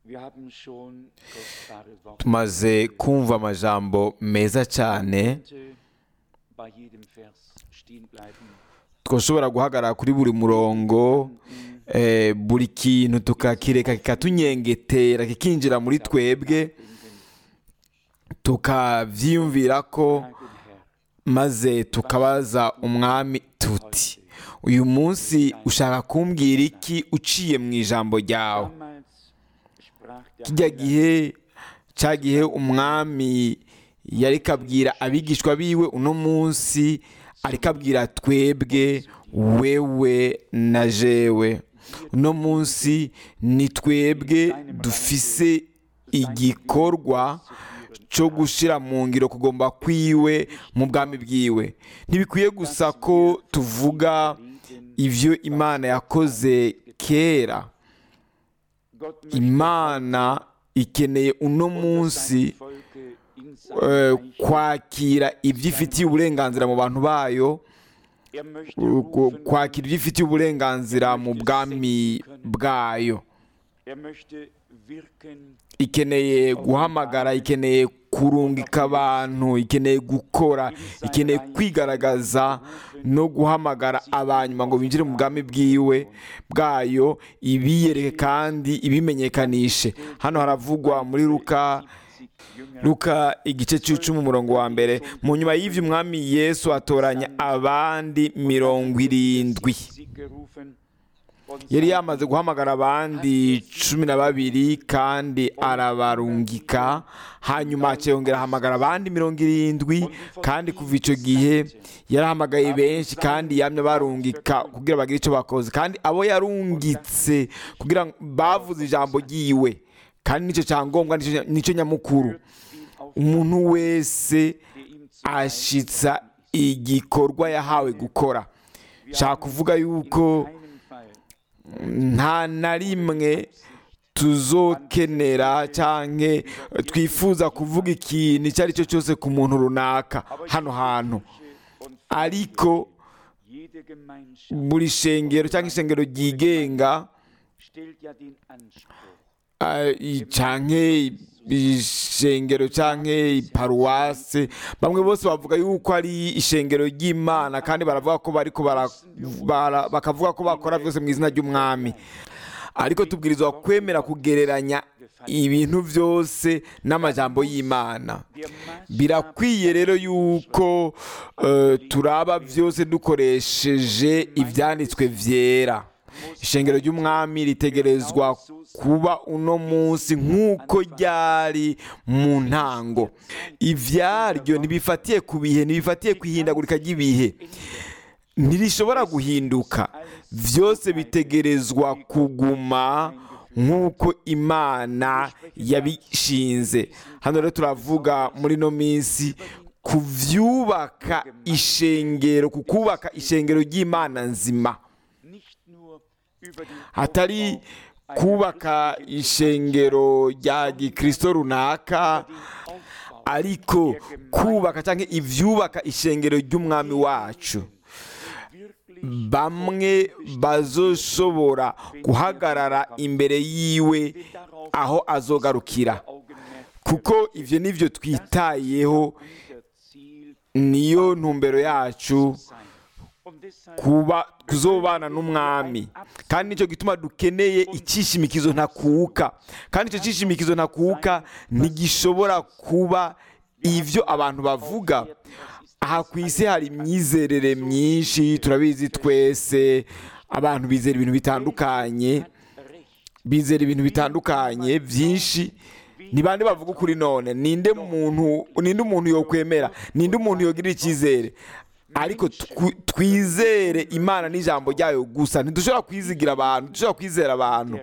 Wir haben schon kostbare Worte tumaze kumva amajambo meza cyane Könnte bei jedem Vers stehen bleiben. twashobora guhagarara kuri buri murongo eh, buri kintu tukakireka kikatunyengetera kikinjira muri twebwe tukavyiyumvira ko Danke, Herr. maze tukabaza umwami tuti uyu munsi ushaka kumbwira iki uciye mu ijambo ryawe Damals sprach der kijya Heiland, gihe cya gihe umwami yari kabwira abigishwa biwe uno munsi ariko abwira twebwe wewe na jewe uno munsi ni twebwe dufise igikorwa cyo gushyira mu ngiro kugomba kwiwe mu bwami bwiwe ntibikwiye gusa ko tuvuga ibyo imana yakoze kera Gott möchte imana ikeneye uno munsi Volke in eh, sein Reich. kwakira ibyo ifitiye uburenganzira mu bantu bayo Er möchte ku- rufen, kwakira ibyo ifitiye uburenganzira mu bwami bwayo er möchte wirken, ikeneye guhamagara ikeneye kurungika abantu ikeneye gukora ikeneye kwigaragaza no guhamagara abanyuma ngo binjire mu bwami bwiwe bwayo ibiyereke kandi ibimenyekanishe hano haravugwa muri luka Jünger luka igice cy'icumi umurongo wa mbere mu nyuma y'ibyo umwami yesu atoranya abandi mirongo irindwi sie gerufen und yari yamaze guhamagara abandi cumi na babiri kandi arabarungika hanyuma akiyongera ahamagara abandi mirongo irindwi kandi kuva icyo gihe yarahamagaye benshi kandi yamye barungika kugira bagire icyo bakoze kandi abo yarungitse kugira ngo bavuze ijambo ryiwe kandi nicyo cyangombwa nicyo- nicyo nyamukuru auf umuntu wese der ihm zu ashitsa igikorwa yahawe gukora nshaka kuvuga yuko keinen Fall nta na rimwe tuzokenera cyangwa twifuza kuvuga ikintu icyo ari cyo cyose ku muntu runaka hano hantu und ariko jede Gemeinschaft buri shengero cyangwa ishengero ryigenga stellt ja den Anspruch, ah, i- canke ishengero canke iparuwase bamwe bose bavuga yuko ari ishengero ry'imana kandi baravuga ko bariko bara- bara- bakavuga ko bakora byose mu izina ry'umwami ariko tubwirizwa kwemera kugereranya ibintu byose n'amajambo y'imana der Maßstab birakwiye rero yuko eh, turaba byose dukoresheje ibyanditswe byera ishengero ry'umwami ritegerezwa kuba uno munsi nk'uko ryari mu ntango ibyaryo ntibifatiye ku bihe ntibifatiye ku ihindagurika ry'ibihe ntirishobora guhinduka byose bitegerezwa kuguma nk'uko imana yabishinze hano rero turavuga muri ino minsi ku byubaka ishengero ku kubaka ishengero ry'imana nzima nicht nur über den hatari kubaka ishengero rya gikristo runaka Aufbau ariko kubaka cyangwa ibyubaka ishengero ry'umwami wacu wirklich bamwe bazoshobora guhagarara imbere yiwe aho azogarukira Augenmerk kuko ibyo ni byo twitayeho unser Ziel niyo ntumbero yacu sein. Und deshalb kuba kuzobana n'umwami kandi nicyo gituma dukeneye icyishimikizo ntakuka kandi icyo cyishimikizo ntakuka ntigishobora kuba ibyo abantu bavuga aha ku isi hari imyizerere myinshi turabizi twese abantu bizera ibintu bitandukanye recht. bizera ibintu bitandukanye byinshi ni bande bavuga ukuri none ninde muntu ninde umuntu yokwemera ninde umuntu yogirira icyizere ariko twi- twizere imana n'ijambo ryayo gusa ntidushobora kwizigira abantu ntidushobora kwizera abantu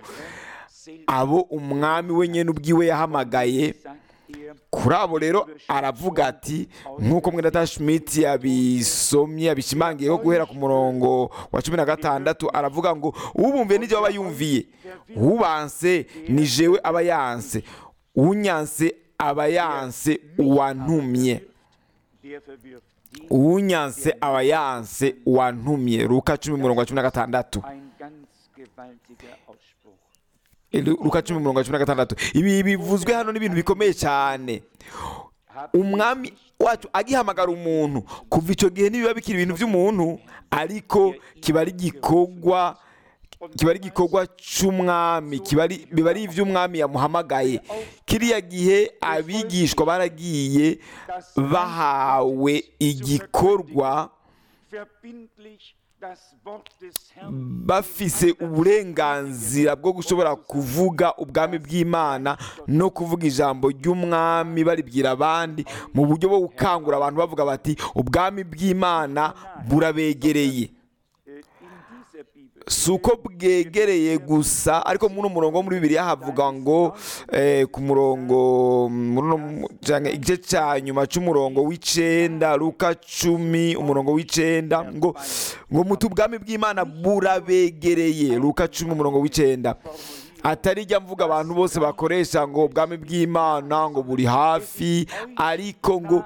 abo umwami we nyine ubwiwe yahamagaye Sagt er, kuri abo rero aravuga ati nk'uko mwenda Schmidt yabisomye yabishimangiyeho guhera ku murongo wa cumi na gatandatu aravuga ngo ubumviye n'ibyo aba yumviye ubanse ni jewe aba yanse unyanse aba yanse uwantumye der verwirft die uwunyanse aba yanse uwantumye ruka cumi umurongo wa cumi na gatandatu ein ganz gewaltiger Ausspruch. Eh, Lu- luka cumi umurongo wa cumi na gatandatu ibi bivuzwe hano n'ibintu bikomeye cyane umwami wacu agihamagara umuntu kuva icyo gihe ntibiba bikiri ibintu by'umuntu ariko kiba ari igikorwa kiba ari igikorwa cy'umwami kiba ari- biba ari iby'umwami yamuhamagaye kiriya gihe abigishwa baragiye bahawe igikorwa verbindlich das Wort des Herrn bafise uburenganzira bwo gushobora kuvuga ubwami bw'imana no kuvuga ijambo ry'umwami baribwira abandi mu buryo bwo gukangura abantu bavuga bati ubwami bw'imana burabegereye äh, in dieser Bibel. si uko bwegereye gusa ariko muri uno murongo wo muri bibiri havuga ngo eh, ku murongo muri uno mu- canke igice cya nyuma cy'umurongo w'icenda luka cumi umurongo w'icenda ngo ngo muti ubwami bw'imana burabegereye luka cumi umurongo w'icenda atari ijya mvuga abantu bose bakoresha ngo ubwami bw'imana ngo buri hafi ariko ngo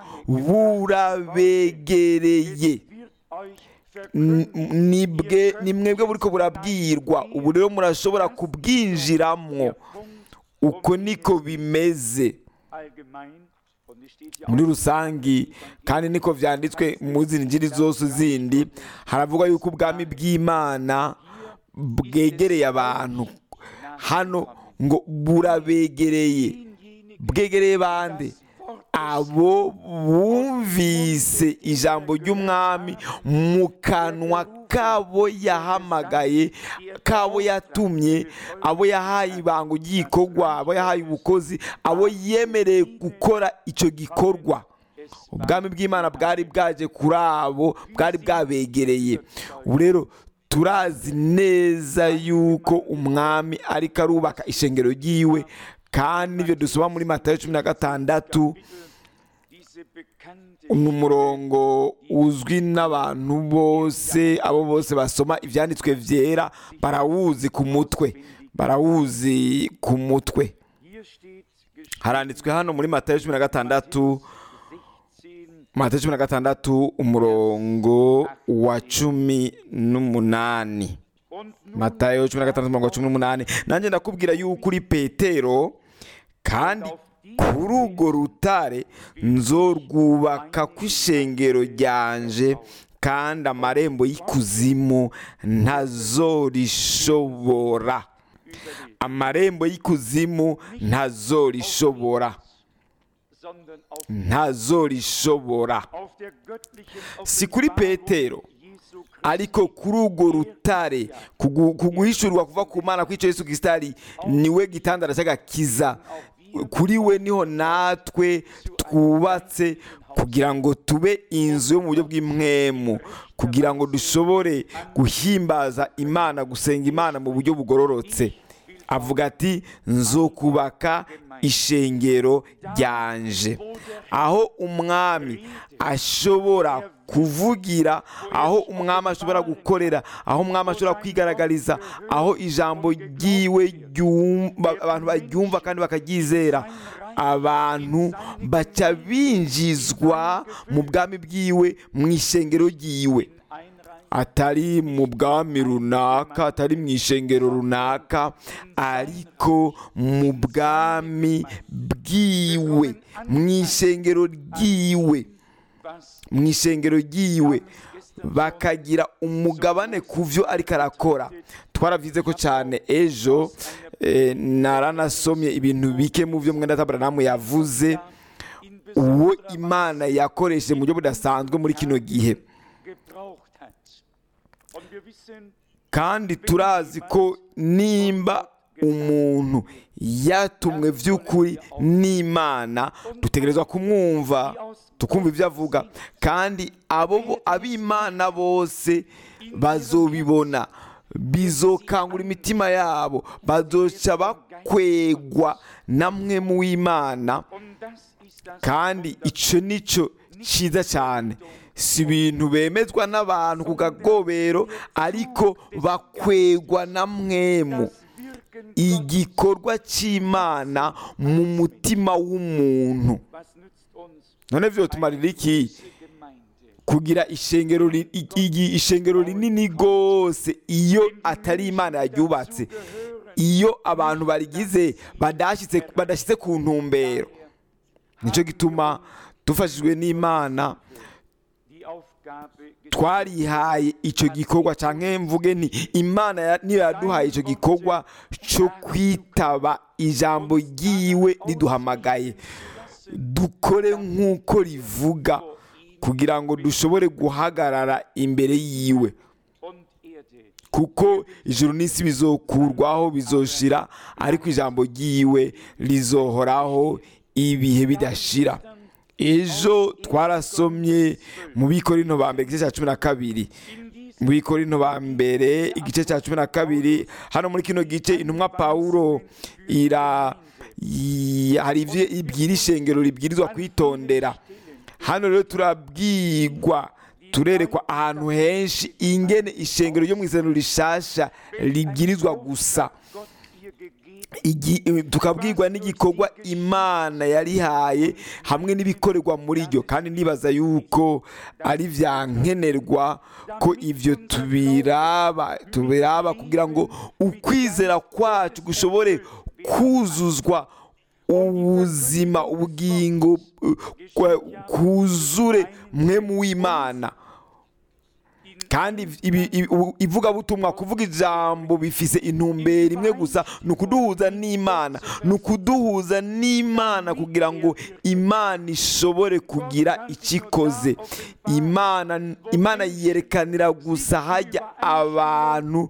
burabegereye Wird euch N- verkündigt, nibwe ni mwebwe buriko burabwirwa ubu rero murashobora kubwinjiramwo uko niko bimeze allgemein, und es steht ja muri auch rusangi kandi niko vyanditswe mu zindi njiri zose zindi haravugwa yuko ubwami bw'imana bwegereye abantu hano ngo burabegereye bwegereye bande abo bumvise ijambo ry'umwami mu kanwa kabo yahamagaye kabo yatumye abo yahaye ibanga ry'igikorwa abo yahaye ubukozi abo yemereye gukora icyo gikorwa ubwami bw'imana bwari bwaje kuri abo bwari bwabegereye ubu rero turazi neza yuko umwami ariko arubaka ishengero ry'iwe kandi n'ibyo dusoma muri matayo cumi na gatandatu diese bekannte ni umurongo uzwi n'abantu bose abo bose basoma ibyanditswe byera barawuzi ku mutwe barawuzi ku mutwe Hier steht geschrieben haranditswe hano muri matayo cumi na gatandatu 16, matayo cumi na gatandatu umurongo wa cumi n'umunani und nun matayo cumi na gatandatu umurongo wa cumi n'umunani nanjye ndakubwira yuko uri petero kandi kuri urwo rutare nzorwubaka ku ishengero ryanje kandi amarembo y'ikuzimu ntazorishobora amarembo y'ikuzimu ntazorishobora sondern auf, ntazorishobora auf der göttlichen si kuri petero Jesu Christi ariko kuri urwo rutare kugu- kuguhishurwa kuva ku mana kw'icyo yesu kirisito ari niwe gitandara cy'agakiza kuri we niho natwe twubatse kugira ngo tube inzu yo mu buryo bw'impwemu kugira ngo dushobore guhimbaza imana gusenga imana mu buryo bugororotse avuga ati nzokubaka ishengero ryanje aho umwami ashobora kuvugira aho umwami ashobora gukorera aho umwami ashobora kwigaragariza aho ijambo ryiwe ryumva abantu baryumva kandi bakaryizera abantu baca binjizwa mu bwami bwiwe mu ishengero ryiwe einreihen, atari mu bwami runaka atari mu ishengero runaka ariko mu bwami bwiwe mu ishengero ryiwe was mu ishengero ryiwe bakagira umugabane ku byo ariko arakora twaravize ko cyane ejo eh, naranasomye ibintu bike mu byo mwenda tabaranamu yavuze in uwo besonderer imana yakoresheje mu buryo budasanzwe muri kino gihe gebraucht hat. Und wir wissen, kandi turazi ko nimba umuntu yatumwe by'ukuri n'imana dutegerezwa kumwumva tukumva ibyo avuga kandi abo bo- ab'imana bose bazobibona bizokangura imitima yabo bazoca bakwegwa namwe mu w'imana und das ist das kandi icyo ni cyo cyiza cyane si ibintu bemezwa n'abantu ku kagobero ariko bakwegwa na mwemu das Wirken igikorwa cy'imana mu mutima w'umuntu was nützt uns none byotumarira iki diese Gemeinde? kugira ishengero ri- i- igi- ishengero rinini rwose iyo atari imana yaryubatse iyo abantu barigize badashyitse badashyize ku ntumbero nicyo gituma dufashijwe n'imana die Aufgabe twarihaye icyo gikorwa cyangwa mvuge ni imana ya- niyo yaduhaye icyo gikorwa cyo kwitaba ijambo ry'iwe riduhamagaye dukore nk'uko rivuga kugira ngo dushobore guhagarara imbere yiwe und Erde kuko ijuru n'isi bizokurwaho bizoshira ariko ijambo ry'iwe rizohoraho ibihe bidashira ejo twarasomye mu bikorino ba mbere igice cya cumi na kabiri mu bikorino ba mbere igice cya cumi na kabiri hano muri kino gice intumwa pawulo ira yi- hari ibyo ibwira ishengero ribwirizwa kwitondera hano rero turabwirwa turerekwa ahantu henshi ingene ishengero ryo mu isezerano rishasha ribwirizwa gusa Gott ihr gegeben Igi- tukabwirwa n'igikorwa imana yarihaye hamwe n'ibikorerwa muri ryo kandi nibaza yuko ari bya nkenerwa ko ibyo tubiraba tubiraba kugira ngo ukwizera kwacu gushobore kuzuzwa ubuzima ubugingo uh, kwa- kuzure mwe mu w'imana kandi ibi- ibi- ubu- ivugabutumwa kuvuga ijambo bifise intumbero imwe gusa ni ukuduhuza n'imana ni ukuduhuza n'imana kugira ngo imana ishobore kugira icyo ikoze imana imana yerekanira gusa hajya abantu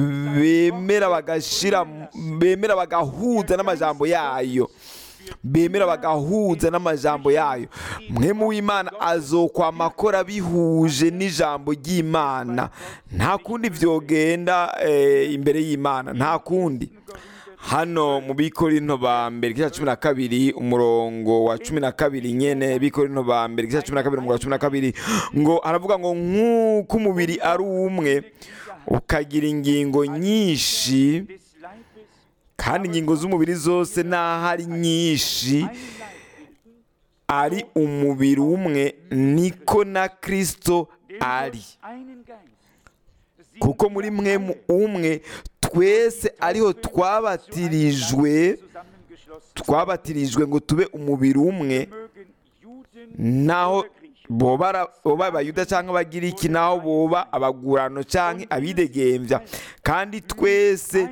bemera bagashira bemera bagahuza n'amajambo yayo bemera bagahuza n'amajambo yayo mwe mu w'imana azokwama akora bihuje n'ijambo ry'imana nta kundi byogenda eh, imbere y'imana nta kundi hano mu bikorino ba mbere igice cya cumi na kabiri umurongo wa cumi na kabiri nyene bikorino ba mbere igice cya cumi na kabiri umurongo wa cumi na kabiri ngo aravuga ngo nk'uko umubiri ari umwe ukagira ingingo nyinshi des Leibes kandi ingingo z'umubiri zose n'aho ari nyinshi einen Leib bilden, ari umubiri umwe niko na kirisito denn ari durch einen Geist sind kuko muri mwe mu umwe twese ariho twabatirijwe zusammengeschlossen twabatirijwe ngo tube umubiri umwe mögen Juden naho oder Griechen boba ara- boba abayuda cyangwa abagiriki naho boba abagurano cyangwa abidegembya kandi twese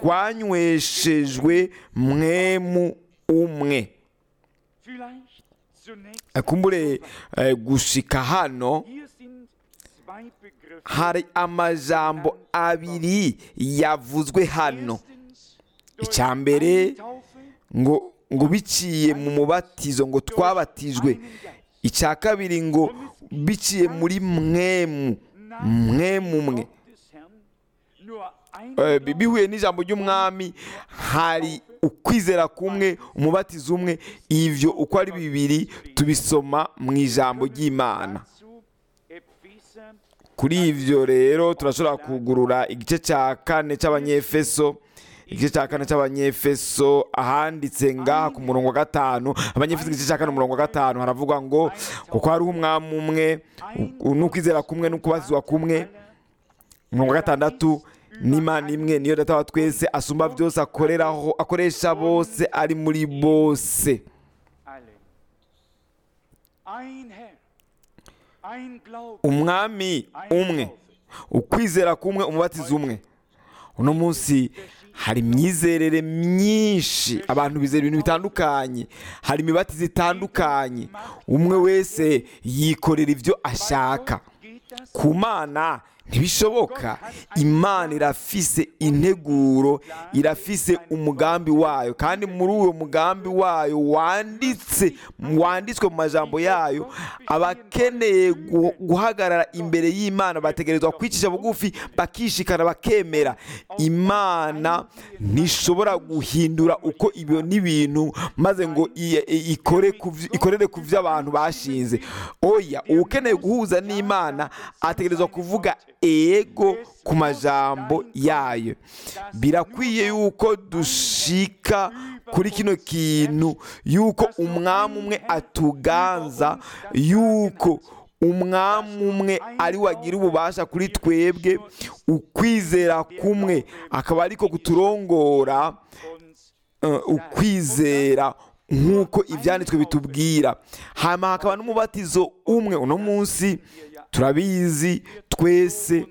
twanyweshejwe mwemu umwe vielleicht zunächst akumbure eh, gushika hano hier sind zwei Begriffe hari amajambo abiri yavuzwe hano Erstens, durch icya mbere eine Taufe ngo ngo biciye mu mubatizo ngo twabatijwe icya kabiri ngo biciye muri mwemu mwemu umwe des Herrn nur ein Eh, bi- bihuye n'ijambo ry'umwami hari ukwizera kumwe umubatizo umwe ivyo uko ari bibiri tubisoma mu ijambo ry'imana dazu Epheser kuri ivyo rero turashobora kugurura igice cya kane cy'abanyefeso igice cya kane cy'abanyefeso ahanditse ngaha ku murongo wa gatanu abanyefeso igice cya kane umurongo wa gatanu haravuga ngo kuko hariho umwami umwe u- n'ukwizera kumwe n'ukubatizwa kumwe umurongo wa gatandatu n'imana imwe niyo data wa twese asumba byose akoreraho akoresha bose ari muri bose alle. Ein Herr, ein Glaube, umwami umwe ukwizera kumwe umubatizo umwe uno munsi hari imyizerere myinshi abantu bizera ibintu bitandukanye hari imibatizo itandukanye umwe wese yikorera ibyo ashaka geht das ku mana ntibishoboka imana irafise integuro irafise umugambi wayo kandi muri uwo mugambi wayo wanditse wanditswe mu majambo yayo abakeneye gu- guhagarara imbere y'imana bategerezwa kwicisha bugufi bakishikana bakemera imana ntishobora guhindura uko ibyo n'ibintu maze ngo i- i- ikore ku vy- ikorere ku byo abantu bashinze oya ukeneye guhuza n'imana ategerezwa kuvuga ego ku majambo yayo birakwiye yuko dushika kuri kino kintu yuko umwami umwe atuganza yuko umwami umwe ari wagira ububasha kuri twebwe ukwizera kumwe akaba ariko kuturongora uns eh, ukwizera nk'uko ibyanditswe bitubwira hanyuma hakaba n'umubatizo umwe uno munsi turabizi twese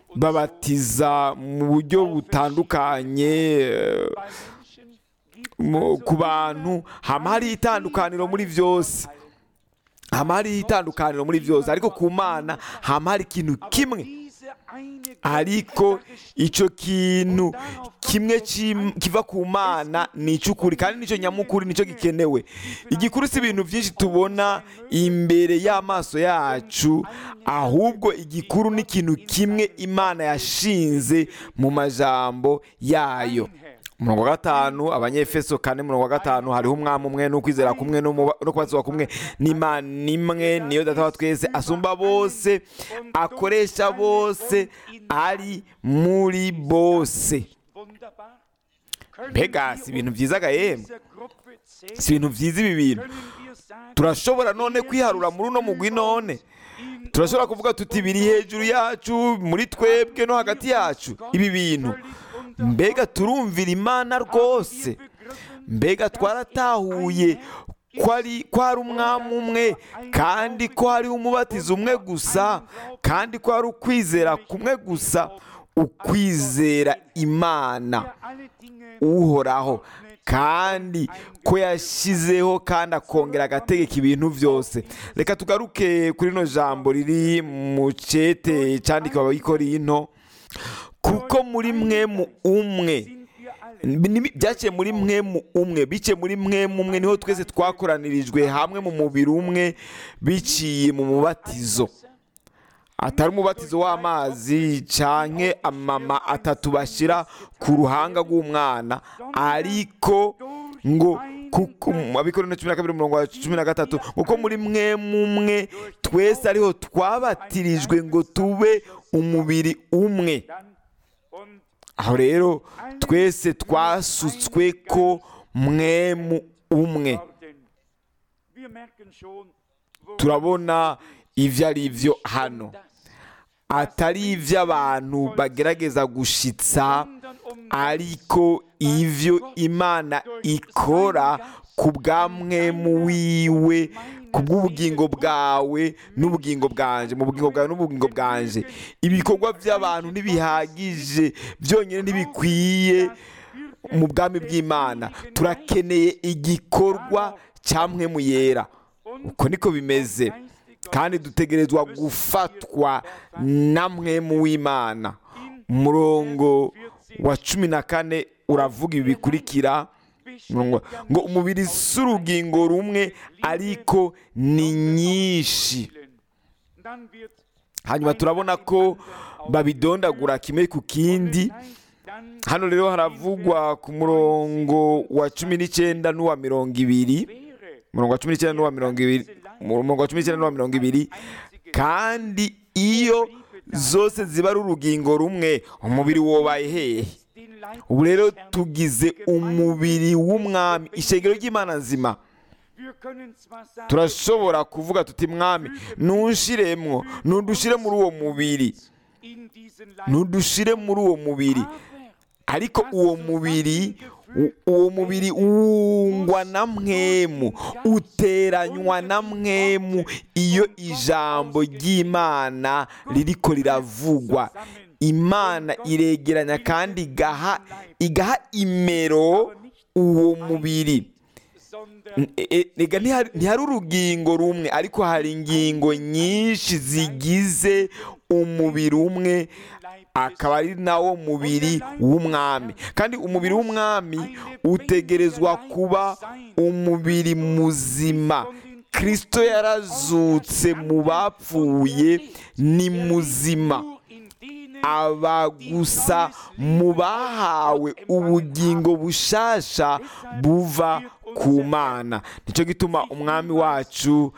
babatiza mu buryo butandukanye eh, bei Menschen gibt mu- ku bantu hama hariho itandukaniro muri byose hama hariho itandukaniro muri byose ariko ku mana hama hari ikintu kimwe diese eine ariko icyo kintu kimwe kim- kiva ku mana ni icy'ukuri kandi nicyo nyamukuru nicyo gikenewe igikuru si ibintu byinshi tubona imbere y'amaso yacu ahubwo igikuru ni ikintu kimwe imana yashinze mu majambo yayo umurongo wa gatanu abanyefeso kane umurongo wa gatanu hariho umwami umwe n'ukwizera kumwe n'umuba- no kubatizwa kumwe n'imana imwe niyo data wa twese asumba bose akoresha bose ari muri bose wunderbar. Können mbega wir si ibintu byiza ga yemwe dieser Gruppe zählen? si ibintu byiza ibi bintu Können wir sagen, turashobora none kwiharura muri uno mugwi none turashobora kuvuga tuti biri hejuru yacu muri twebwe no hagati yacu ibi bintu mbega turumvira imana rwose mbega twaratahuye ko ari ko hari umwami umwe kandi ko hariho umubatizo umwe gusa kandi ko hari ukwizera kumwe gusa ukwizera imana alle Dinge uhoraho kandi ko yashyizeho kandi akongera agategeka ibintu byose reka tugaruke kuri rino jambo riri mu cyete cyandikiwe abayikorinto kuko muri mwe mu umwe sind wir alle Ni- byaciye muri mwe mu umwe biciye muri mwe mu umwe niho twese twakoranirijwe hamwe mu mubiri umwe biciye mu mubatizo atari umubatizo w'amazi canke amama atatu bashyira ku ruhanga rw'umwana ariko ngo kuko abikorera cumi na kabiri umurongo wa cumi na gatatu kuko muri mwe mumwe twese ariho twabatirijwe ngo tube umubiri umwe dann und aho rero twese twasutswe ko mwemu umwe worden. Wir merken schon, wo turabona ibyo ari byo hano das, atari iby'abantu bagerageza gushitsa sondern um ariko ivyo imana ikora ku bwa mwemu wiwe ku bw'ubugingo bwawe n'ubugingo bwanje mu bugingo bwawe n'ubugingo bwanje ibikorwa by'abantu ntibihagije byonyine ntibikwiye mu bwami bw'imana turakeneye igikorwa cya mwemu yera uko niko bimeze kandi dutegerezwa gufatwa na mwemu w'imana umurongo wa cumi na kane uravuga ibi bikurikira ngo ngo umubiri si urugingo rumwe ariko ni nyinshi dann wird hanyuma turabona ko babidondagura kimwe ku kindi dann hano rero haravugwa ku murongo wa cumi n'icyenda n'uwa mirongo ibiri wäre umurongo wa cumi n'icyenda n'uwa mirongo ibiri umurongo wa cumi n'icyenda n'uwa mirongo ibiri kandi iyo zose ziba ari urugingo rumwe umubiri wobaye hehe den Leib ubu rero tugize umubiri w'umwami ishengero ry'imana nzima wir können zwar sagen turashobora kuvuga tuti mwami ntushiremwo ntudushire muri uwo mubiri in diesen Leib ntudushire muri uwo mubiri aber ariko uwo mubiri u- uwo mubiri wungwa na mwemu uteranywa na mwemu iyo ijambo ry'imana ririko riravugwa imana iregeranya kandi igaha igaha imero uwo mubiri sondern E- e- ega ntihari ntihari urugingo rumwe ariko hari ingingo nyinshi zigize umubiri umwe Leib akaba ari nawo mubiri w'umwami kandi umubiri w'umwami utegerezwa kuba umubiri muzima kirisito yarazutse mu bapfuye ni muzima nur in denen aba gusa mu bahawe ubugingo bushasha buva ku mana nicyo gituma umwami wacu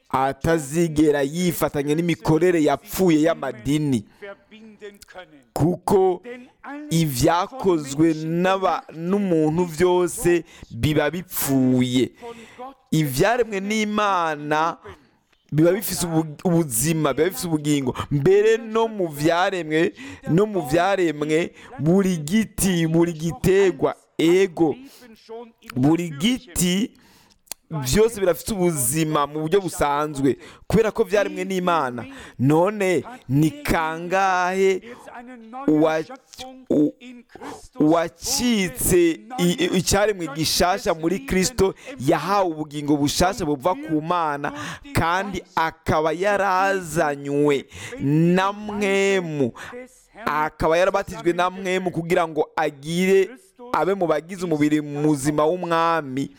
atazigera yifatanya n'imikorere yapfuye y'amadini verbinden können kuko denn alles ibyakozwe n'aba- n'umuntu byose biba bipfuye von Gott ibyaremwe n'imana biba bifise ubu- ubuzima biba bifise ubugingo mbere no mu vyaremwe no mu vyaremwe buri giti buri gitegwa ego buri giti byose birafite ubuzima mu buryo busanzwe kubera ko byaremwe n'imana none ni kangahe uwa- u- uwacitse i- i- icyaremwe gishasha muri kristo yahawe ubugingo bushasha buva ku mana kandi akaba yarazanywe na mwemu akaba yarabatijwe na mwemu kugira ngo agire abe mu bagize umubiri muzima w'umwami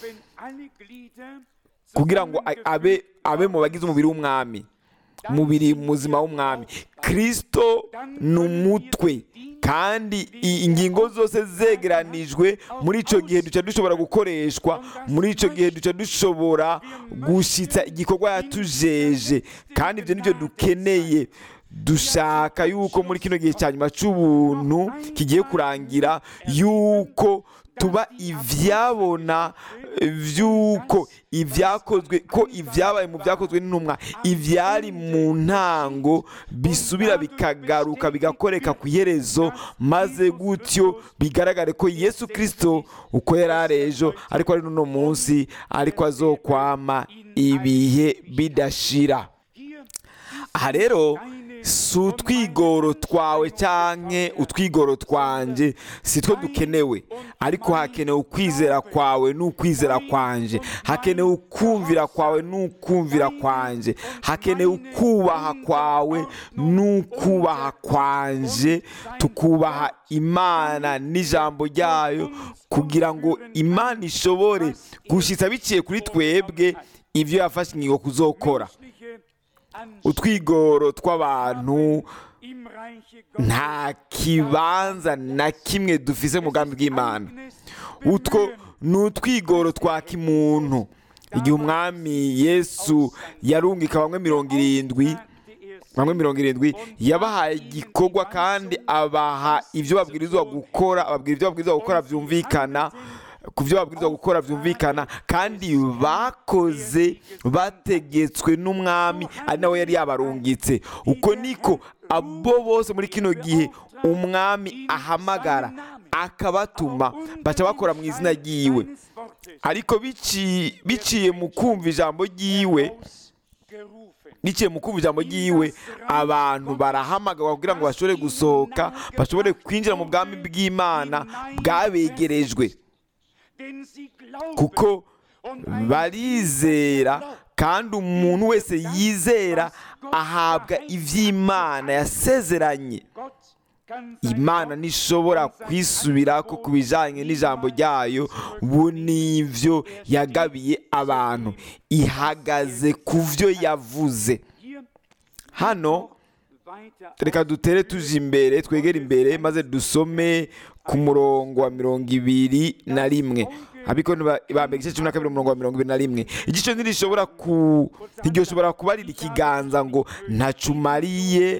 kugira ngo a- abe abe mu bagize umubiri w'umwami umubiri muzima w'umwami kristo ni umutwe kandi i- ingingo zose zegeranijwe muri icyo gihe duca dushobora gukoreshwa muri icyo gihe duca dushobora gushyitsa igikorwa yatujeje kandi ibyo nibyo dukeneye dushaka yuko muri kino gihe cya nyuma cy'ubuntu kigiye kurangira yuko tuba ibyabona by'uko ibyakozwe ko ibyabaye mu byakozwe n'intumwa ibyari mu ntango bisubira bikagaruka bigakoreka ku iherezo maze gutyo bigaragare ko yesu kirisito uko yari ari ejo ariko ari n'uno munsi ariko azokwama ibihe bidashira aha rero si utwigoro twawe cyangwa utwigoro twanjye si two dukenewe ariko hakenewe ukwizera kwawe n'ukwizera kwanje hakenewe ukumvira kwawe n'ukumvira kwanje hakenewe ukubaha kwawe n'ukubaha kwanje tukubaha imana n'ijambo ryayo kugira ngo imana ishobore gushyitsa biciye kuri twebwe ibyo yafashe ingingo kuzokora utwigoro tw'abantu nta kibanza na kimwe dufise mu bwami bw'imana utwo ni utwigoro twa kimuntu igihe umwami yesu yarungika bamwe mirongo irindwi bamwe mirongo irindwi yabahaye igikorwa kandi abaha ibyo babwirizwa gukora ababwira ibyo babwirizwa gukora byumvikana ku byo babwirizwa gukora byumvikana kandi bakoze bategetswe n'umwami ari nawe yari yabarungitse uko niko abo bose muri kino gihe umwami ahamagara akabatuma baca bakora mu izina ry'iwe ariko bici- biciye mu kumva ijambo ry'iwe biciye mu kumva ijambo ry'iwe abantu barahamagarwa kugira ngo bashobore gusohoka bashobore kwinjira mu bwami bw'imana bwabegerejwe kuko barizera kandi umuntu wese yizera ahabwa iby'imana yasezeranye imana ntishobora kwisubira ko ku bijyanye n'ijambo ryayo bu n'ibyo yagabiye abantu ihagaze ku byo yavuze hano reka dutere tuje imbere twegere imbere maze dusome ku murongo wa mirongo ibiri na rimwe abiko bambere igice cumi na kabiri umurongo wa mirongo ibiri na rimwe igice ntirishobora ku ntiryoshobora kubarira ikiganza ngo ntacumariye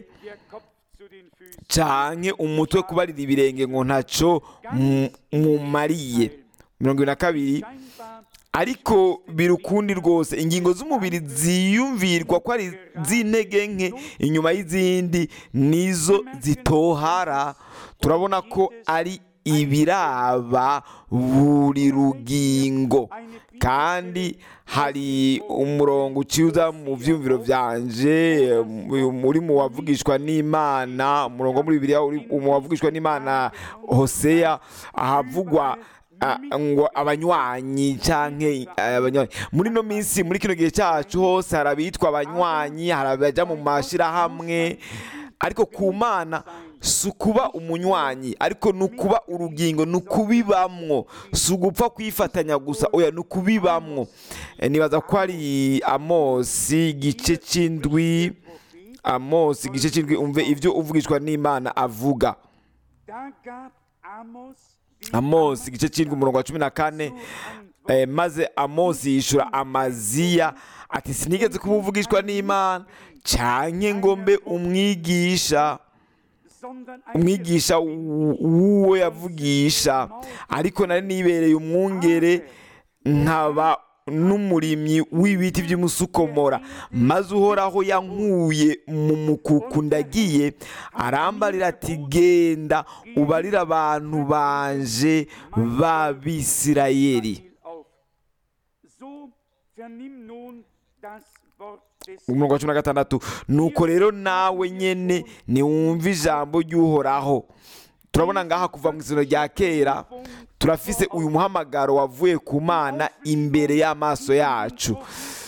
canke umutwe kubarira ibirenge ngo ntaco mu- mumariye mirongo ibiri na kabiri ariko biri ukundi rwose ingingo z'umubiri ziyumvirwa ko ari z'intege nke inyuma y'izindi nizo zitohara turabona ko ari ibiraba buri rugingo kandi hari umurongo uciza mu byumviro byanje mu- uri mu wavugishwa n'imana umurongo wo muri bibiliya uri mu wavugishwa n'imana hoseya ahavugwa Ah, ngo abanywanyi canke eh, abanywanyi muri no minsi muri kino gihe cyacu hose hari abitwa abanywanyi hari abaja mu mashirahamwe ariko ku mana si ukuba umunywanyi ariko ni ukuba urugingo ni ukubibamwo si ugupfa kwifatanya gusa oya ni ukubibamwo Eh, nibaza ko ari amosi igice c'indwi amosi igice c'indwi umve ibyo uvugishwa n'imana avuga amosi igice cy'indwi umurongo wa cumi na kane eh, maze amosi yishura amaziya ati sinigeze kuba uvugishwa n'imana canke ngo mbe umwigisha umwigisha w- w'uwo yavugisha ariko nari nibereye umwungere nkaba n'umurimyi w'ibiti by'umusukomora maze uhoraho yankuye mu mukuku ndagiye arambarira ati genda ubarire abantu banje b'abisirayeli auf. So vernimm nun das Wort des umurongo wa cumi na gatandatu nuko rero nawe nyene niwumve ijambo ry'uhoraho turabona ngaha kuva mu izina rya kera turafise uyu muhamagaro wavuye ku mana imbere y'amaso yacu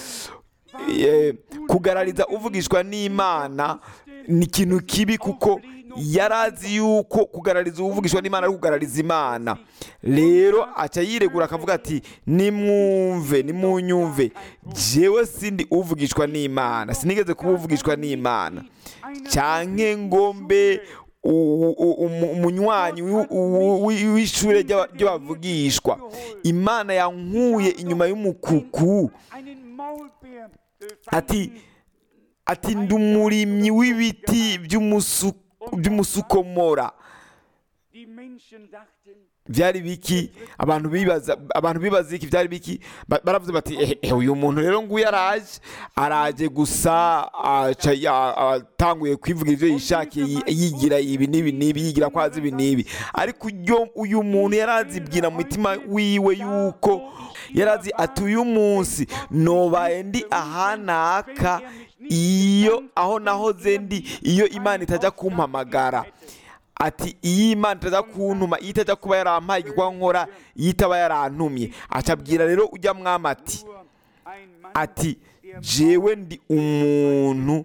Eh, kugarariza uvugishwa n'imana ni ikintu kibi kuko yari azi yuko kugarariza uvugishwa n'imana ari kugarariza imana rero aca yiregura akavuga ati nimwumve nimunyumve jewe sindi uvugishwa n'imana sinigeze kuba uvugishwa n'imana cyanke ngombe u- u- umu- umunywanyi w'i- u- w'i- w'ishure ry'aba- ry'abavugishwa imana yankuye inyuma y'umukuku einen Maulbeer äh, ati fanden, ati ndi umurimyi w'ibiti by'umusu- by'umusukomora die Menschen dachten, byari biki abantu bibaza abantu bibaza iki byari biki Ba- baravuze bati "Eh, eh, uyu muntu rero nguyu araje araje gusa aca ya- atanguye kwivugira ibyo yishakiye yi- yigira ibi n'ibi n'ibi yigira ko azi ibi n'ibi ariko uyo- uyu muntu yari azibwira mu mutima wiwe yuko yari azi ati uyu munsi nobaye ndi ahanaka iyo aho nahoze ndi iyo imana itajya kumpamagara ati iyi imana itaza kuntuma iyo itajya kuba yarampaye igikorwa nkora iyo itaba yarantumye acabwira rero ujya mwama ati nur ein Mann ati jewe ndi umuntu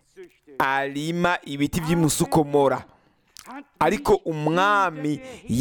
arima ibiti by'umusukomora hat ariko umwami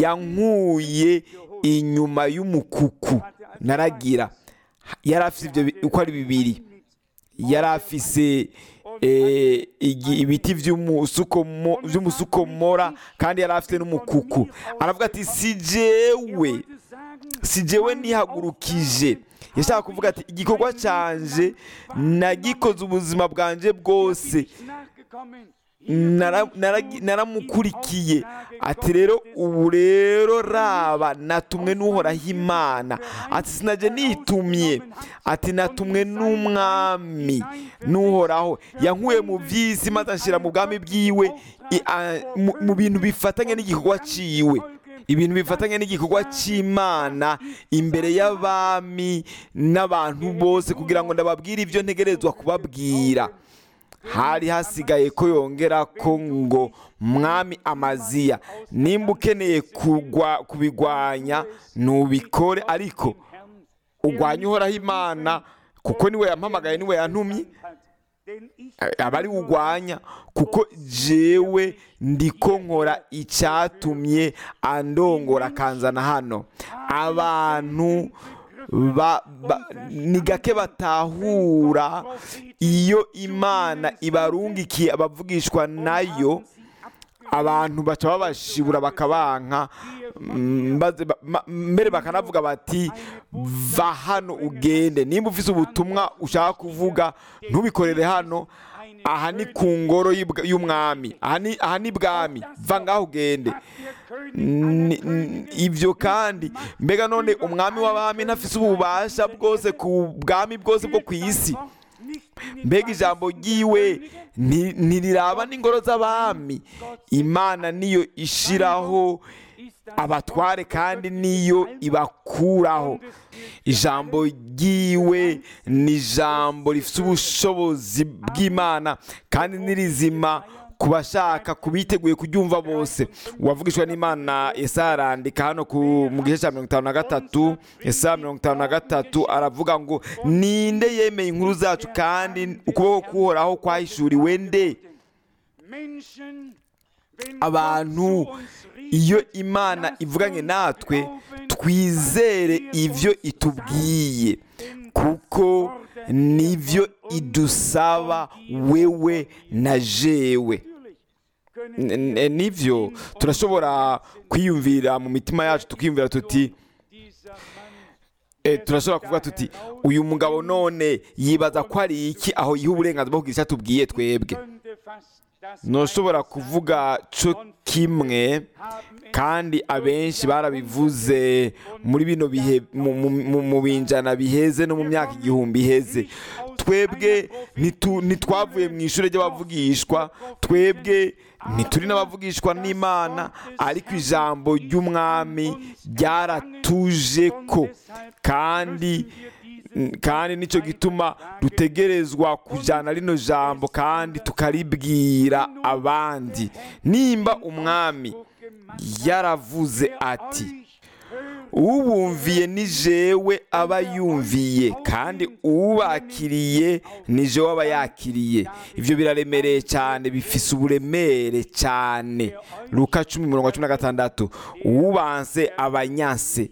yankuye inyuma y'umukuku naragira yari afite ibyo bi- uko ari bibiri yari afise eh, igi- ibiti by'umusukomo- by'umusukomora kandi yari afite n'umukuku aravuga ati si jewe wollte sagen, si jewe nihagurukije yashaka kuvuga ati igikorwa cyanje nagikoze ubuzima bwanjye bwose ich nachgekommen. nara- naragi- naramukurikiye ati rero ubu rero raba natumwe n'uhoraho imana ati sinaje nitumye ati natumwe n'umwami n'uhoraho yankuye mu by'isi maze anshyira mu bwami bwiwe i- a- mu- mu bintu bifatanye n'igikorwa ciwe ibintu bifatanye n'igikorwa cy'imana imbere y'abami n'abantu bose kugira ngo ndababwire ibyo ntegerezwa kubabwira hari hasigaye ko yongera ko ngo mwami amaziya nimba ukeneye kugwa kubigwanya nubikore ariko ugwanye uhoraho imana kuko niwe yampamagaye niwe yantumye Denn ich aba ari ugwanya kuko jewe ndiko nkora icyatumye andongora akanzana hano abantu ba, ba, ni gake batahura iyo imana ibarungikiye abavugishwa nayo abantu baca babashibura bakabanka mm, maze ba- ma- mbere bakanavuga bati va hano ugende nimba ufite ubutumwa ushaka kuvuga ntubikorere hano aha ni ku ngoro y'ibwa- y'umwami aha ni- aha ni bwami va ngaho ugende Ni- n- ibyo kandi mbega none umwami w'abami ntafise ububasha bwose ku bwami bwose bwo ku isi mbega ijambo ry'iwe nti- ntiriraba n'ingoro z'abami imana niyo ishiraho abatware kandi niyo ibakuraho ijambo ry'iwe ni ijambo rifite ubushobozi bw'imana kandi ni rizima ku bashaka ku biteguye kuryumva bose uwavugishwa n'imana Yesaya arandika hano ku mu gice cya mirongo itanu na gatatu Yesaya mirongo itanu na gatatu aravuga ngo ninde yemeye inkuru zacu kandi ukuboko kuhoraho kwahishuriwe nde abantu iyo imana ivuganye natwe twizere ibyo itubwiye kuko nibyo idusaba wewe na jewe N- n- nivyo turashobora kwiyumvira mu mitima yacu tukiyumvira tuti eh, turashobora kuvuga tuti uyu mugabo none yibaza ko ari iki aho yiha uburenganzira bwo kugira icyo atubwiye twebwe ntushobora kuvuga cyo kimwe kandi abenshi barabivuze muri bino bihe mu- mu- mu- mu binjana biheze no mu myaka igihumbi iheze twebwe ntitu- ntitwavuye mu ishuri ry'abavugishwa twebwe ntituri n'abavugishwa n'imana ariko ijambo ry'umwami ryaratuje ko kandi kandi nicyo gituma dutegerezwa kujyana rino jambo kandi tukaribwira abandi nimba umwami yaravuze ati ubumviye ni jewe aba yumviye kandi ubakiriye ni jewe aba yakiriye ibyo biraremereye cyane bifise uburemere cyane luka cumi mirongo cumi na gatandatu ubanse abanyanse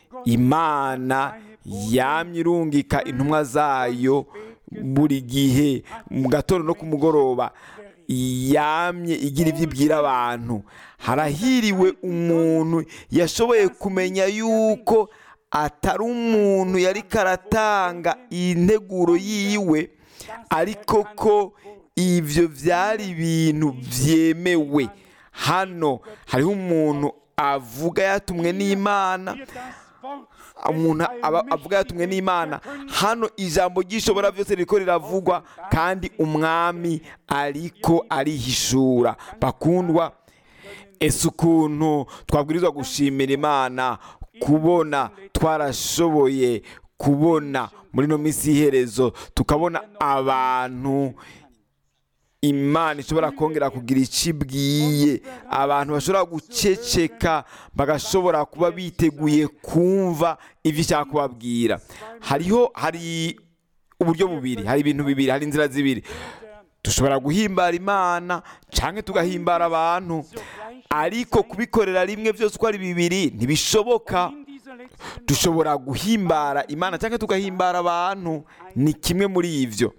imana yamye irungika intumwa zayo buri gihe mu gatondo no ku mugoroba yamye igira ibyo ibwira abantu harahiriwe umuntu yashoboye kumenya yuko atari umuntu yari karatanga integuro yiwe ariko ko ibyo byari ibintu byemewe hano hariho umuntu avuga yatumwe n'imana umuntu aba avuga yatumwe n'imana hano ijambo ry'ishobora byose riko riravugwa kandi umwami ariko arihishura bakundwa ese ukuntu twabwirizwa gushimira imana kubona twarashoboye kubona muri ino minsi y'iherezo tukabona abantu imana ishobora kongera kugira icyo ibwiye abantu bashobora guceceka bagashobora kuba biteguye kumva ibyo ishaka kubabwira hariho hari uburyo bubiri hari ibintu bibiri hari inzira zibiri dushobora guhimbara imana cyangwa tugahimbara abantu ariko kubikorera rimwe byose uko ari bibiri ntibishoboka dushobora guhimbara imana cyangwa tugahimbara abantu ni kimwe muri ibyo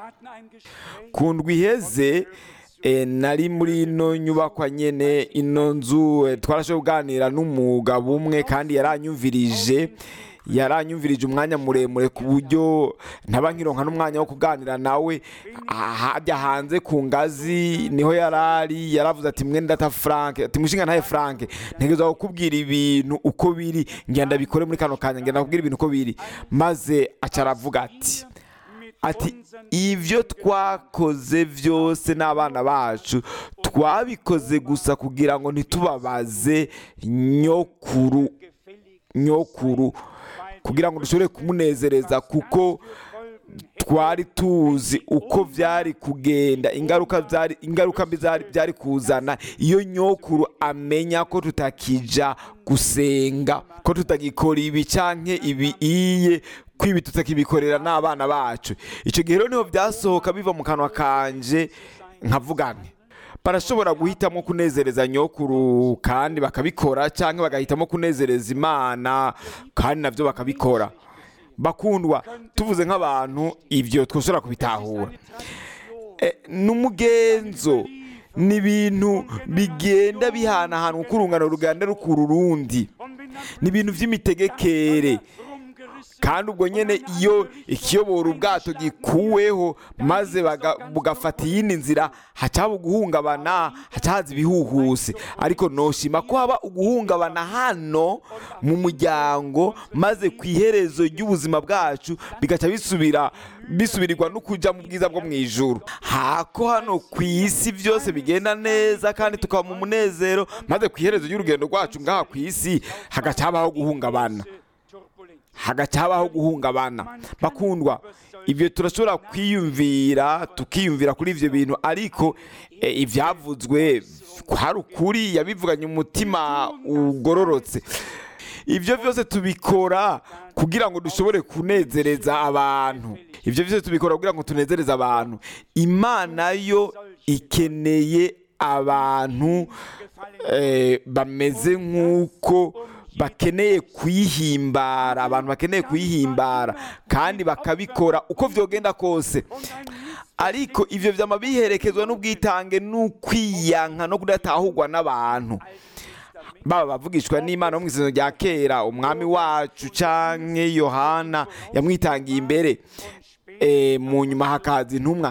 ku ndwi iheze nari muri ino nyubakwa nyine ino nzu twarashoboye kuganira n'umugabo umwe kandi yaranyumvirije yaranyumvirije umwanya muremure ku buryo ntaba nkironka n'umwanya wo kuganira nawe hajya hanze ku ngazi niho yarari yaravuze ati mwene data frank ati mushinga ntahe frank ntegereza kukubwira ibintu uko biri ngenda bikore muri kano kanya ngenda kubwira ibintu uko biri maze aca aravuga ati ati ibyo twakoze byose n'abana bacu twabikoze gusa kugira ngo ntitubabaze nyokuru nyokuru kugira ngo dushobore kumunezereza kuko twari tuzi uko byari kugenda ingaruka byari ingaruka mbi byari kuzana iyo nyokuru amenya ko tutakija gusenga ko tutagikora ibi cyangwa ibi iye kwibi tutakibikorera n'abana bacu icyo gihe rero niho byasohoka biva mu kanwa kanje nkavugane barashobora guhitamo kunezereza nyokuru kandi bakabikora cyangwa bagahitamo kunezereza imana kandi nabyo bakabikora bakundwa tuvuze nk'abantu ibyo twashobora kubitahura n'umugenzo ni ibintu bigenda bihanahana uko urungano ruganda rukura urundi ni ibintu by'imitegekere kandi ubwo nyine iyo ikiyobora ubwato gikuweho maze bugafata iyindi nzira hacaba uguhungabana hacahaza ibihuhuse ariko noshima ko haba uguhungabana hano mu muryango maze ku iherezo ry'ubuzima bwacu bigaca bisubira bisubirirwa no kujya mu bwiza bwo mu ijuru hako hano ku isi byose bigenda neza kandi tukaba mu munezero maze ku iherezo ry'urugendo rwacu ngaha ku isi hagaca habaho guhungabana hagaca habaho guhungabana bakundwa ibyo turashobora kwiyumvira tukiyumvira kuri ibyo bintu ariko ibyavuzwe hari ukuri yabivuganye umutima ugororotse ibyo byose tubikora kugira ngo dushobore kunezereza abantu ibyo byose tubikora kugira ngo tunezereze abantu imana yo ikeneye abantu bameze nk'uko bakeneye kuyihimbara abantu bakeneye kuyihimbara kandi bakabikora uko byogenda kose ariko ibyo byama biherekezwa n'ubwitange n'ukwiyanka no kudatahurwa n'abantu baba bavugishwa n'imana bo mu isezerano rya kera umwami wacu cyangwa yohana yamwitangiye imbere mu nyuma hakaza intumwa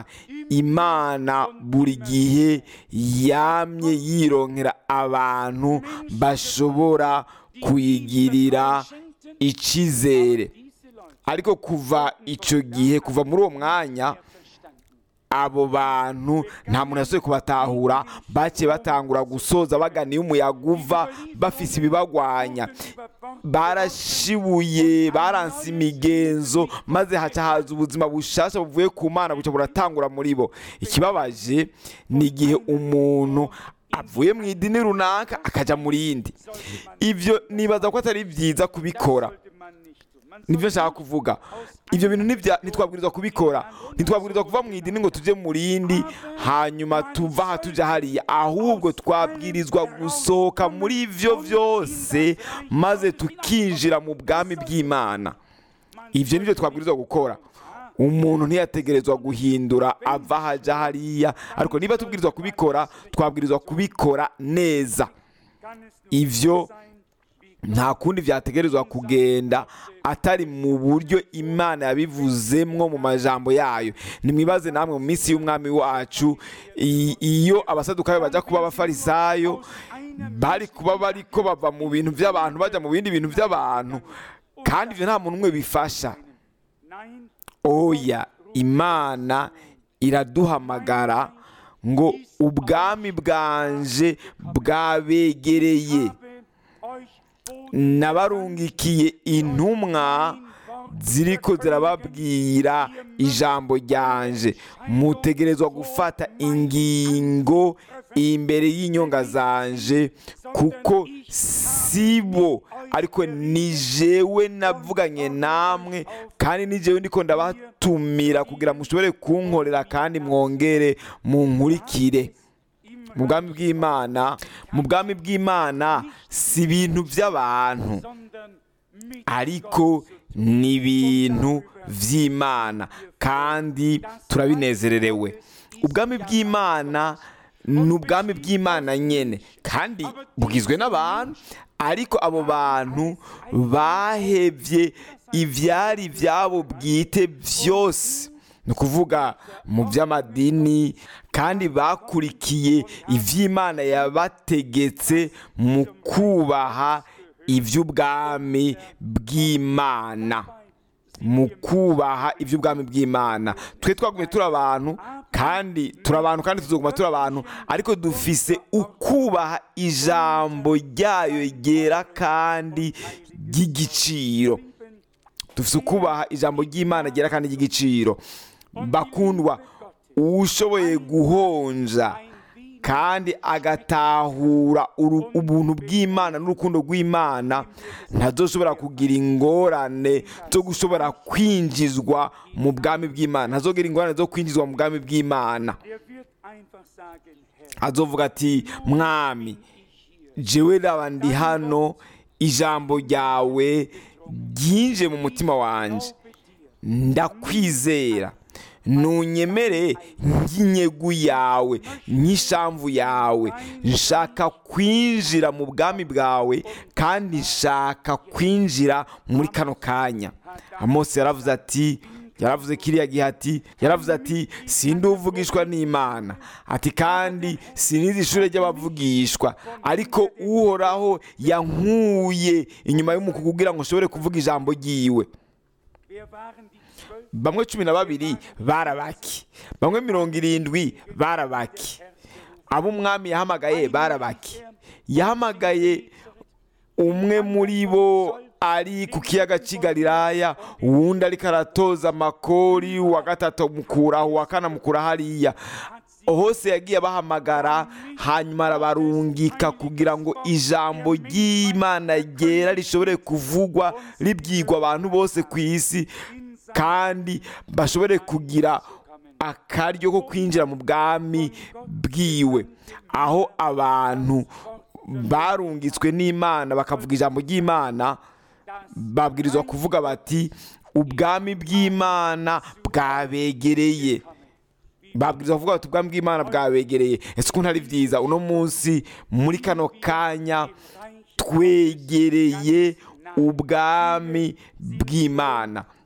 imana buri gihe yamye yironkera abantu bashobora kuyigirira icyizere ariko kuva icyo gihe kuva muri uwo mwanya abo bantu nta muntu yasohoye kubatahura bake batangura gusoza bagana iyo umuyaga uva bafise ibibagwanya barashibuye baranse imigenzo maze haca haza ubuzima bushasha buvuye ku mana buca buratangura muri bo ikibabaje ni igihe umuntu avuye mu idini runaka akajya mu rindi ibyo nibaza ko atari byiza kubikora nibyo nshaka kuvuga ibyo bintu ntitwabwirizwa kubikora ntitwabwirizwa kuva mu idini ngo tujye mu rindi hanyuma tuva aha tujya hariya ahubwo twabwirizwa gusohoka muri ibyo byose maze tukinjira mu bwami bw'imana ibyo nibyo twabwirizwa gukora umuntu ntiyategerezwa guhindura ava aha ajya hariya ariko niba tubwirizwa kubikora twabwirizwa kubikora neza ibyo nta kundi byategerezwa kugenda atari mu buryo imana yabivuzemwo mu majambo yayo nimwibaze namwe mu minsi y'umwami wacu iyo abasadukayo bajya kuba abafarisayo bari kuba bari ko bava mu bintu by'abantu bajya mu bindi bintu by'abantu kandi ibyo nta muntu umwe bifasha oya imana iraduhamagara ngo ubwami bwanje bwabegereye nabarungikiye intumwa ziriko zirababwira ijambo ryanje mutegerezwa gufata ingingo imbere y'inyonga zanje kuko si bo ariko ni jewe navuganye namwe kandi ni jewe ndiko ndabatumira kugira mushobore kunkorera kandi mwongere munkurikire mu bwami bw'imana mu bwami bw'imana si ibintu by'abantu ariko ni ibintu by'imana kandi turabinezererewe ubwami bw'imana ni ubwami bw'imana nyine kandi bugizwe n'abantu ariko abo bantu bahebye ibyari ibyabo bwite byose ni ukuvuga mu by'amadini kandi bakurikiye iby'imana yabategetse mu kubaha iby'ubwami bw'imana mu kubaha iby'ubwami bw'imana twe twagumye turi abantu kandi turi abantu kandi tuzaguma turi abantu ariko dufise ukubaha ijambo ryayo ryera kandi ry'igiciro dufise ukubaha ijambo ry'imana ryera kandi ry'igiciro bakundwa ushoboye guhonja kandi agatahura ubuntu bw'imana n'urukundo rw'imana ntazoshobora kugira ingorane zo gushobora kwinjizwa mu bwami bw'imana ntazogira ingorane zo kwinjizwa mu bwami bw'imana azovuga ati mwami jewe raba ndi hano ijambo ryawe ryinje mu mutima wanjye ndakwizera nunyemere nk'inyegu yawe nk'ishamvu yawe nshaka kwinjira mu bwami bwawe kandi nshaka kwinjira muri kano kanya amose yaravuze ati yaravuze kiriya gihe ati yaravuze ati sindi uvugishwa n'imana ati kandi sinizi ishuri ry'abavugishwa ariko uhoraho yankuye inyuma y'umuku kugira ngo nshobore kuvuga ijambo ry'iwe bamwe cumi na babiri barabaki bamwe mirongo irindwi barabaki abo umwami yahamagaye barabaki yahamagaye umwe muri bo ari ku kiyaga cy'igalilaya uwundi ariko aratoza amakori uwa gatatu mukuraho uwa kane amukura hariya hose yagiye abahamagara hanyuma arabarungika kugira ngo ijambo ry'imana ryera rishobore kuvugwa ribwirwa abantu bose ku isi kandi bashobore kugira akaryo ko kwinjira mu bwami bwiwe aho abantu barungitswe n'imana bakavuga ijambo ry'imana babwirizwa kuvuga bati ubwami bw'imana bwabegereye babwirizwa kuvuga bati ubwami bw'imana bwabegereye ese ukuntu ari byiza uno munsi muri kano kanya twegereye ubwami bw'imana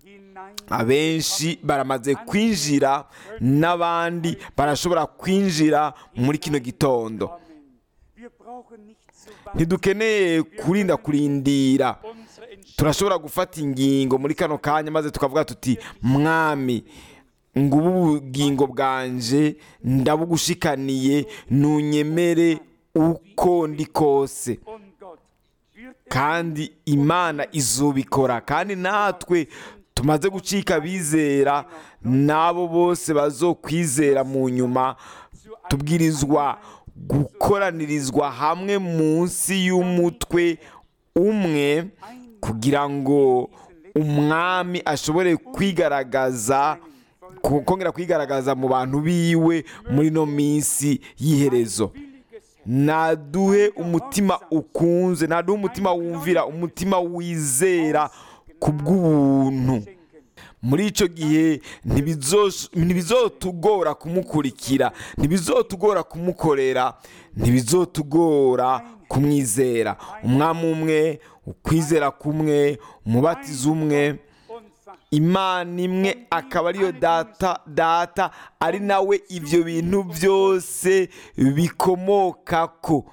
abenshi baramaze kwinjira n'abandi barashobora kwinjira muri kino gitondo Wir brauchen nicht zu warten. ntidukeneye kurinda kurindira Unsere Entscheidung turashobora gufata ingingo muri kano kanya maze tukavuga tuti mwami ngo ubu bugingo bwanje ndabugushikaniye nunyemere uko ndi kose und Gott wird es kandi imana izubikora kandi natwe tumaze gucika abizera n'abo bose bazokwizera mu nyuma tubwirizwa gukoranirizwa hamwe munsi y'umutwe umwe kugira ngo umwami ashobore kwigaragaza ku- kongera kwigaragaza mu bantu biwe muri no minsi y'iherezo billiges naduhe umutima ukunze naduhe umutima wumvira umutima wizera ku bw'ubuntu Schenken. muri icyo gihe ntibizos- ntibizotugora kumukurikira ntibizotugora kumukorera ntibizotugora kumwizera umwami umwe ukwizera kumwe umubatizo umwe und Vater. imana imwe akaba ariyo data data ari nawe ibyo bintu byose bikomokako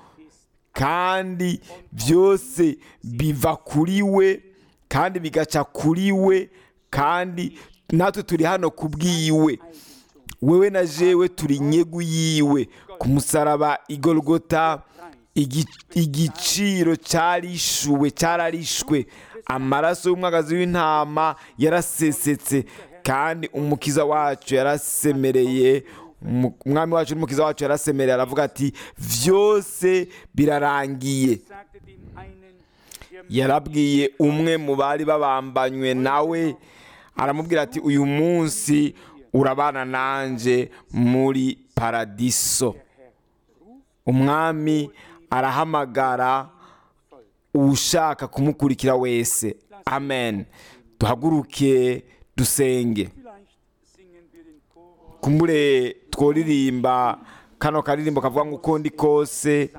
kandi byose biva kuri we kandi bigaca kuri we kandi natwe turi hano ku bwiwe wewe na jewe turi nyegu yiwe ku musaraba igorogota igi- igiciro cyarishuwe cyararishwe amaraso y'umwagazi w'intama yarasesetse kandi umukiza wacu yarasemereye umu- umwami wacu n'umukiza wacu yarasemereye aravuga ati byose birarangiye sagte dem einen, der yarabwiye umwe mu bari babambanywe nawe aramubwira ati uyu munsi urabana nanjye muri paradiso umwami arahamagara ushaka kumukurikira wese amen duhaguruke dusenge vielleicht singen wir den Chor. kumbure tworirimba kano karirimbo kavuga ngo uko ndi kose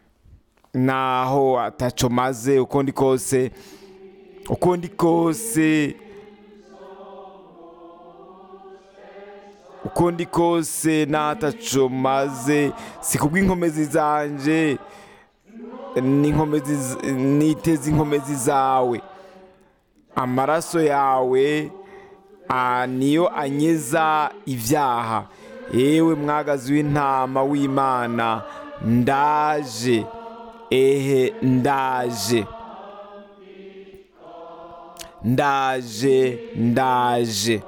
naho ataco maze uko ndi kose uko ndi kose uko ndi kose naho ataco maze si kubw'inkomezi zanje n'inkomezi z- niteze inkomezi zawe amaraso yawe Ah, niyo anyeza ibyaha yewe mwagazi w'intama w'imana ndaje ehe ndaje ndaje ndaje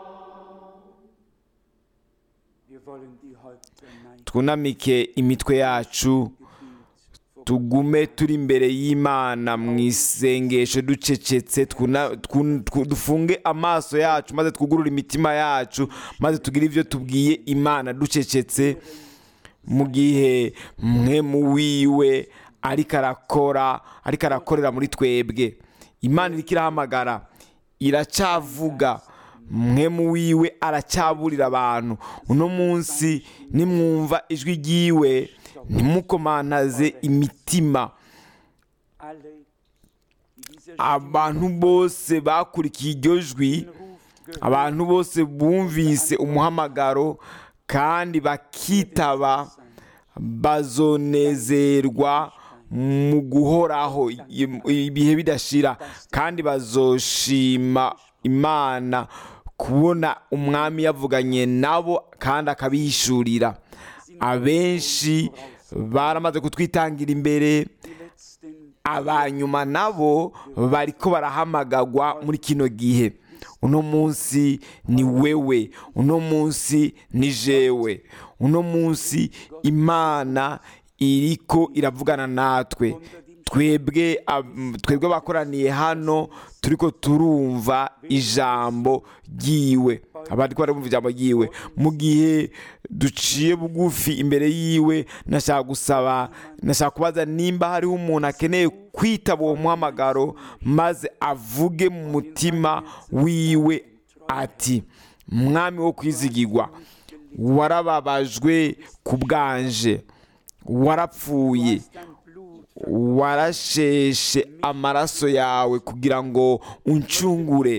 Wir wollen die Häupter neigen. twunamike imitwe yacu tugume turi imbere y'imana mu isengesho ducecetse twuna- twu- twu- dufunge amaso yacu maze twugurure imitima yacu maze tugire ibyo tubwiye imana ducecetse mu gihe mwe mu wiwe ariko arakora ariko arakorera muri twebwe imana iriko irahamagara iracyavuga mwe mu wiwe aracyaburira abantu uno munsi nimwumva ijwi ryiwe ntimukomantaze imitima Alle, die diese abantu bose bakurikiye iryo jwi Ruf gehört abantu bose bumvise umuhamagaro kandi bakitaba bazonezerwa mu guhoraho i- ibihe bidashira kandi bazoshima imana kubona umwami yavuganye nabo kandi akabihishurira abenshi baramaze kutwitangira imbere die letzten abanyuma nabo bariko barahamagagwa muri kino gihe uno munsi ni wewe uno munsi ni jewe uno munsi imana iriko iravugana natwe twebwe ab- twebwe bakoraniye hano turiko turumva ijambo ryiwe abandi ko barumva ijambo ryiwe mu gihe duciye bugufi imbere yiwe nashaka gusaba nashaka kubaza nimba hariho umuntu akeneye kwitaba uwo muhamagaro maze avuge mu mutima wiwe ati mwami wo kwizigirwa warababajwe ku bwanje warapfuye dein Blut warasheshe amaraso yawe kugira ngo uncungure von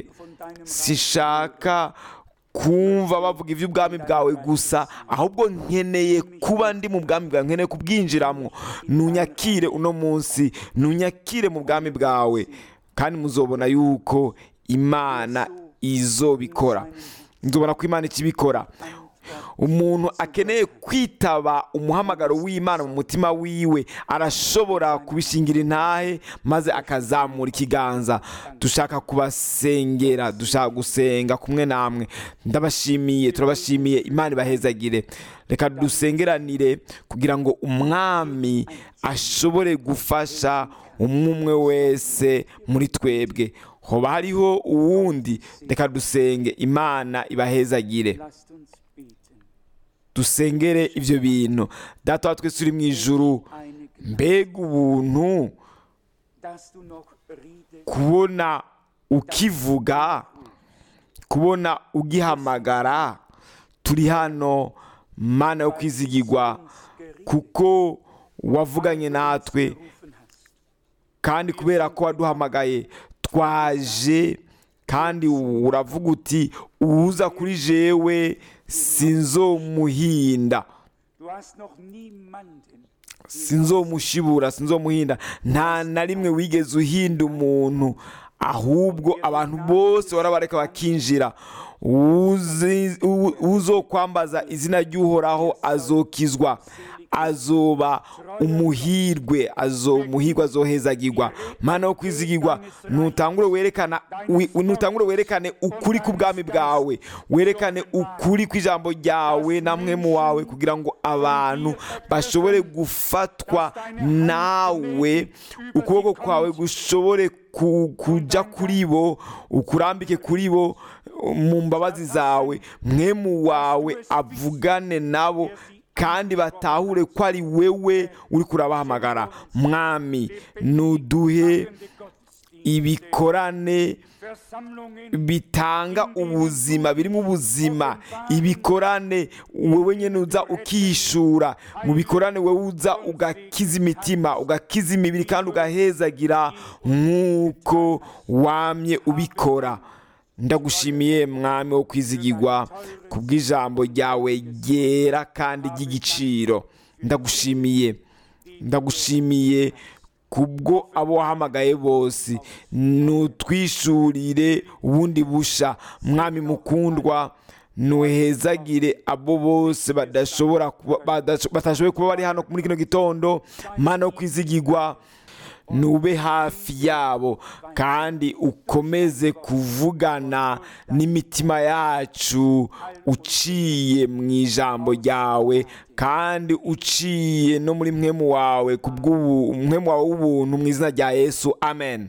deinem sishaka kumva bavuga iby'ubwami bwawe gusa ahubwo nkeneye kuba ndi mu bwami bwawe nkeneye kubwinjiramo nunyakire uno munsi nunyakire mu bwami bwawe kandi muzobona yuko imana izobikora nzobona ko imana ikibikora umuntu akeneye kwitaba umuhamagaro w'imana mu mutima wiwe arashobora kubishingira intahe maze akazamura ikiganza dushaka kubasengera dushaka gusenga kumwe namwe ndabashimiye turabashimiye imana ibahezagire reka dusengeranire kugira ngo umwami ashobore gufasha umwe umwe wese muri twebwe hoba hariho uwundi reka dusenge imana ibahezagire Lasst uns beten. dusengere ibyo bintu data wa twese uri mu ijuru Eine mbega ubuntu dass du noch Riede kubona ukivuga kubona ugihamagara turi hano mana yo kwizigirwa kuko wavuganye natwe gerufen hast. kandi kubera ko waduhamagaye twaje kandi uravuga uti uwuza kuri jewe sinzomuhinda Du hast noch niemanden sinzomushibura sinzomuhinda nta na rimwe wigeze uhinda umuntu ahubwo abantu bose warabareka bakinjira Uzi- u- uzokwambaza izina ry'uhoraho azokizwa azoba umuhirwe azo umuhirwe azohezagirwa mana wo kwizigirwa nutangure werekana wi- nutangure werekane ukuri k'ubwami bwawe werekane ukuri kw'ijambo ryawe namwe mu wawe kugira ngo abantu bashobore gufatwa nawe ukuboko kwawe gushobore ku- kuja kuri bo ukurambike kuri bo mu mbabazi zawe mwemu wawe avugane nabo kandi batahure ko ari wewe uri kurabahamagara mwami nuduhe ibikorane Versammlungen bitanga ubuzima birimo ubuzima ibikorane wowe nyine uza ukihishura mu bikorane wowe uza ugakiza imitima ugakiza imibiri kandi ugahezagira nk'uko wamye ubikora ndagushimiye mwami wo kwizigirwa ku bw'ijambo ryawe ryera kandi ry'igiciro ndagushimiye ndagushimiye kubwo abo wahamagaye bose nutwishurire ubundi busha mwami mukundwa nuhezagire abo bose badashobora kuba- badasho- batashoboye kuba bari hano muri kino gitondo mana yo kwizigirwa nube hafi yabo kandi ukomeze kuvugana n'imitima yacu uciye mu ijambo ryawe kandi uciye no muri mwemu wawe ku bw'ubu mwemu wawe w'ubuntu mu izina rya yesu amen